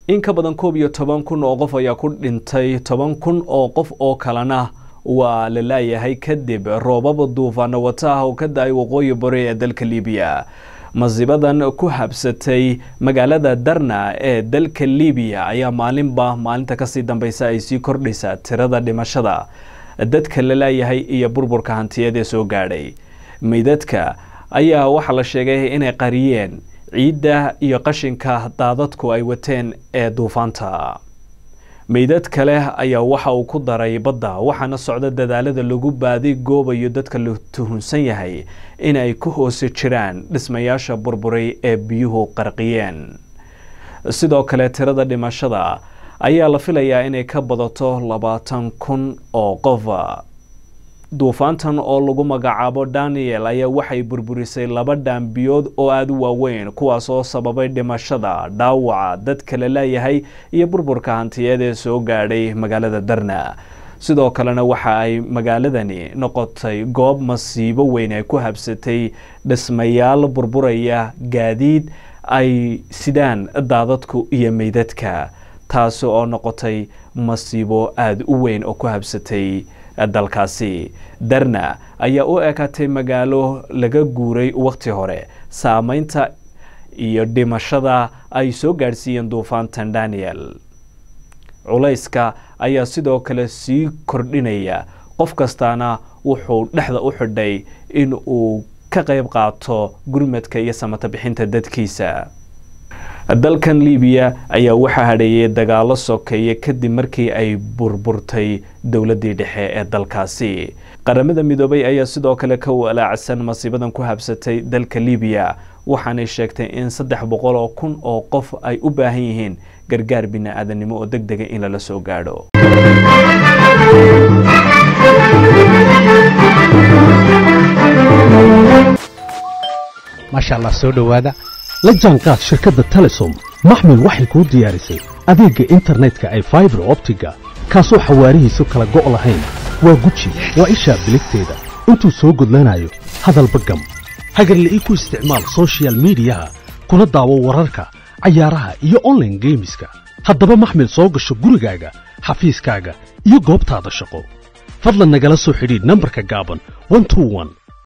in ka badan koob iyo toban kun oo qof ayaa ku dhintay toban kun oo qof oo kalena waa la laayahay kadib roobaba duufaano wata ah oo ka da-ay waqooyi bari ee dalka libiya masiibadan ku habsatay magaalada darna ee dalka libiya ayaa maalinba maalinta kasii dambeysa ay sii kordhaysaa tirada dhimashada dadka la laayahay iyo burburka hantiyeed ee soo gaadhay meydadka ayaa waxaa la sheegay inay qariyeen ciidda iyo qashinka daadadku ay wateen ee duufaanta meydad kale ayaa waxa uu ku daray badda waxaana socda dadaalada lagu baadi goobayo dadka la tuhunsan yahay in ay ku hoose jiraan dhismayaasha burburay ee biyuhu qarqiyeen sidoo kale tirada dhimashada ayaa la filayaa inay ka badato labaatan kun oo qof duufaantan oo lagu magacaabo daniel ayaa waxay burburisay laba dhaambiyood oo aada u waaweyn kuwaas oo sababay dhimashada dhaawaca dadka la laayahay iyo burburka hantiyeed ee soo gaadhay magaalada darna sidoo kalena waxa ay magaaladani noqotay goob masiibo weyn ay ku habsatay dhismayaal burburaya gaadiid ay sidaan daadadku iyo meydadka taasi oo noqotay masiibo aada u weyn oo ku habsatay dalkaasi darna ayaa u ekaatay magaalo laga guuray waqti hore saameynta iyo dhimashada ay soo gaadhsiiyeen duufaantan daniel culayska ayaa sidoo kale sii kordhinaya qof kastaana wuxuu dhexda u xidhay in uu ka qayb qaato gurmadka iyo samata bixinta dadkiisa dalkan libiya ayaa waxaa hadheeyay dagaalo sokeeye kadib markii ay burburtay dowladii dhexe ee dalkaasi qaramada midoobay ayaa sidoo kale ka walaacsan masiibadan ku habsatay dalka libiya waxaanay sheegtay in saddex boqol oo kun oo qof ay u baahan yihiin gargaar bini-aadanimo oo deg dega in lala soo gaadho maasha allah soo dhowaada la jaanqaad shirkadda telesom maxmil waxay kuu diyaarisay adeegga internetka ay faibar optiga kaasoo xawaarihiisu kala go' lahayn waa guji waa ishaa biligteeda intuu soo gudlanayo hadalba gam hagarle ii ku isticmaal sochial midiyaha kuna daawo wararka cayaaraha iyo onlaine geemiska haddaba maxmil soo gasho gurigaaga xafiiskaaga iyo goobtaada shaqo fadlan nagala soo xidhiidh nambarka gaaban